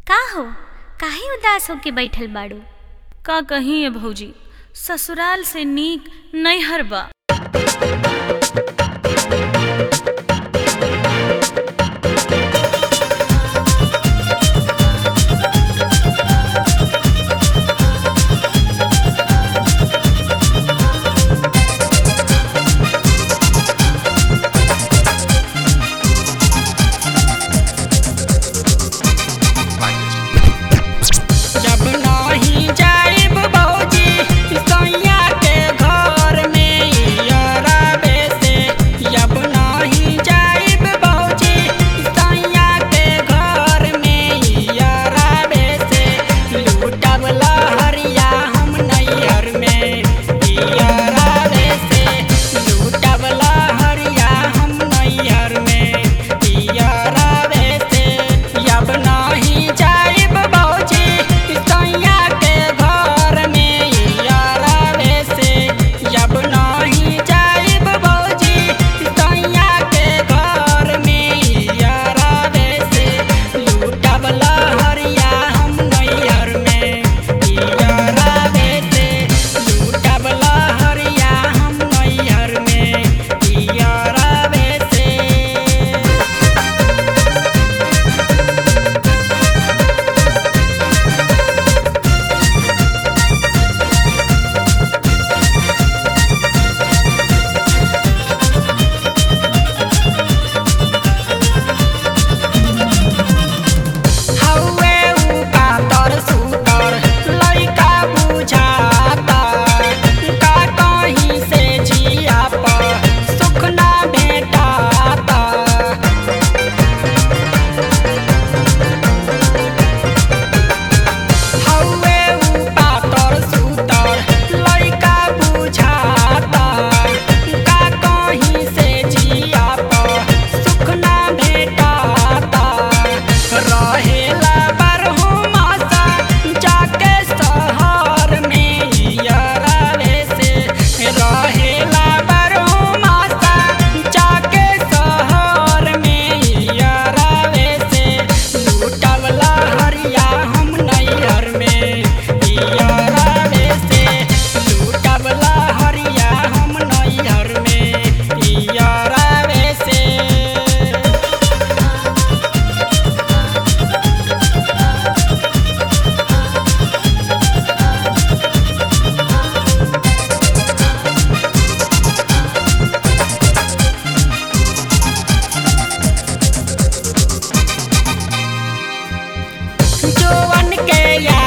का हो काहे उदास होके बैठल बाड़ू का कहीं है भौजी ससुराल से नीक नैहर बा जब नाही जाइब भौजी सैया के घर में यरबे से जब नाही जाइब भौजी सैया के घर में यरबे से लूटब लहरिया हम नैहर में यरबे से लूटब लहरिया हम नैहर में यरबे से जब नाही जाइब भौजी सैया के घर में यरबे से जब नाही जाइब भौजी सैया के घर में यरबे से लूटब लहरिया हम नैहर में यरबे से लूटब लहरिया हम नैहर में यरबे से हौवे उ पातर सुतर लइका बुझाता का कहीं से जिया पर सुख ना भेटाता हौवे उ पातर सुतर लइका बुझाता का कहीं से जिया पर सुख ना भेटाता रहेला बरहु मासा जाके शहर में यरवे से रहेला बरहु मासा जाके शहर में यरवे से लूटब लहरिया हम नैहर में यरवे से लूटब लहरिया हम नैहर में यरवे से जोवन के या